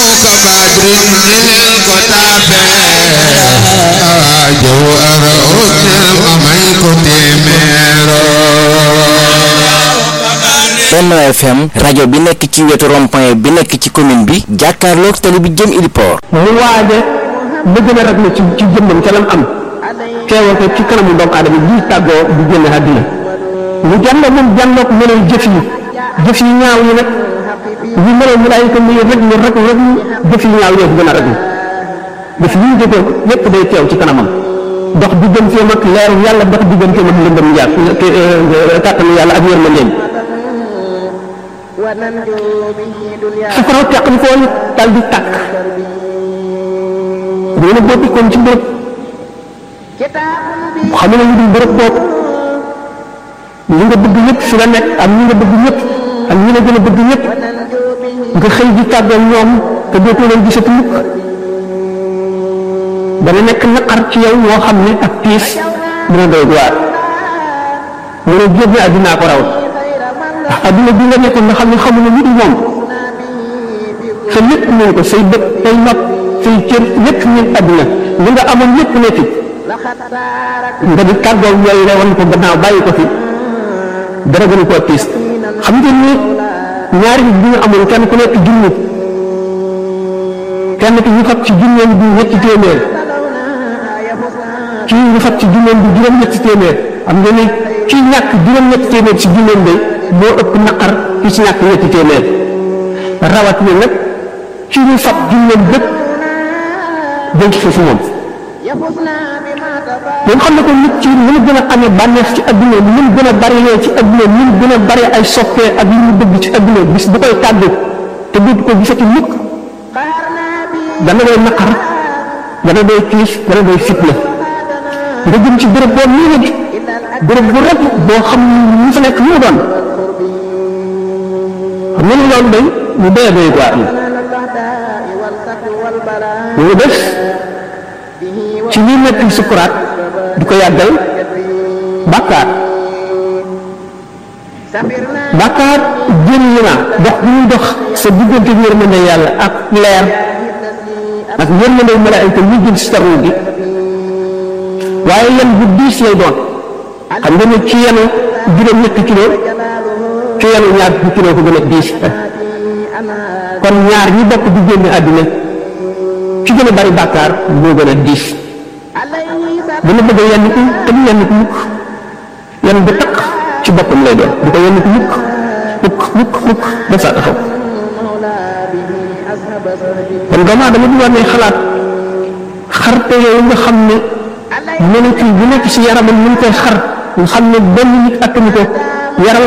badrin lil ko taabe jow ara utnel ma may ko téeméero Benno FM rajo bi nekk ci wetu rond-point bi nekk ci commune bi jàkkaarloog tali bi jëm Iliport mu waaje bëgg na rek ne ci ci jëmmam ca lam am teewal ko ci kanamu doomu aadama ji tàggoo di génn àddina mu jànlo moom jànloog mënal jëf yi jëf yi ñaaw yi nag ñu mënal malaayika muy rek mu rek rek jëf yi ñaaw yooyu gën a rek jëf yi ñu jëfee yépp day teew ci kanamam dox digganteem ak leeru yàlla dox digganteem ak lëndëm yàlla kàttanu yàlla ak yërmandeem safara teqli koo ñu dal di tàkk bu ne boo dikkoon ci béréb xam ne ñu dul béréb boobu ñi nga bëgg ñëpp fi la nekk ak ñi nga bëgg ñëpp ak ñi la gën a bëgg ñëpp nga xëy di tàggal ñoom te dootoo leen gisati mukk dana nekk naqar ci yow moo xam ne ak tiis dina doy waar mu ne génne àddinaa ko raw ndax adduna bi nga nekkoon nga xam ne xamuñu lu dul moom sa lépp moom ko say bët say nopp say cër lépp ñun adduna li nga amoon lépp ne fi nga di tàggoo yooyu rewoon ko gannaaw bàyyi ko fi dara gënu koo tiis xam ngeen ni ñaari nit bi ñu amoon kenn ku nekk junni kenn ki ñu fab ci junneem bi ñetti téeméer kii ñu fab ci junneem bi juróom-ñetti téeméer xam ngeen ni kii ñàkk juróom-ñetti téeméer ci junneem bi moo ëpp naqar ki ci ñàkk ñetti téeméer rawat na nag ci ñu fab junneem bépp denc ko fi moom moom xam ne ko nit ci ni mu gën a amee bànneex ci adduna ni mu gën a bari lee ci adduna ni mu gën a bari ay soppee ak li mu bëgg ci adduna bis bu koy tàggu te du ko gisati mukk dana doy naqar dana doy tiis dana doy fitna nga jëm ci béréb boo nii nag béréb bu rek boo xam ñu fa nekk mu doon xam nga ni loolu day mu doy doy waar la ñu def ci ñi nekk sukuraat di ko yàggal bàkkaar bàkkaar jën yi na dox bi ñuy dox sa diggante yërmande yàlla ak leer ak yërmande malaayika ñu jël si taru gi waaye yan bu diis lay doon xam nga ne ci yenu juróom ñetti kilo ci yenu ñaar fukki kilo ko gën a diis kon ñaar ñi bokk di génn àddina ci gën a bari bàkkaar moo gën a diis dana bëgg a yenn ko te du yenn ko mukk yenn bu takk ci boppam lay doon du ko yenn ko mukk mukk mukk mukk ba saa taxaw kon doomu aadama bi war ne xalaat xarte yooyu nga xam ne molécule bu nekk ci yaramam ñu ngi koy xar nga xam ne benn nit attanu ko yaram